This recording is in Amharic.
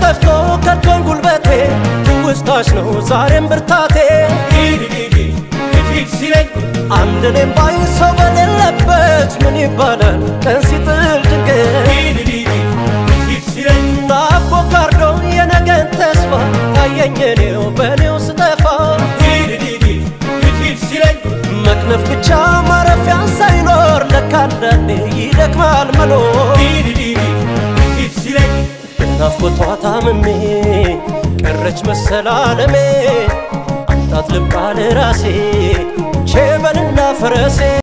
ገፍቶ ከቶን ጉልበቴ ትውስታሽ ነው ዛሬም ብርታቴ ሂድ ሂድ ሂድ ሂድ ሲለኝ አንድ እኔም ባይ ሰው በሌለበት ምን ይባላል ቀን ሲጥል ድንገት ሂድ ሂድ ሂድ ሲለኝ ናፍቆ ጋርዶ የነገን ተስፋ ታየኝ እኔው በእኔው ስጠፋ ሂድ ሂድ ሂድ ሂድ ሲለኝ መክነፍ ብቻ ማረፊያ ሳይኖር ለካ አንዳንዴ ይደክማል መኖር ሂድ ሂድ ሂድ ሲለኝ ናፍቆቷ ታምሜ ቀረች መሰል ዓለሜ አምጣት ልባል ራሴ ቼበልና ፈረሴ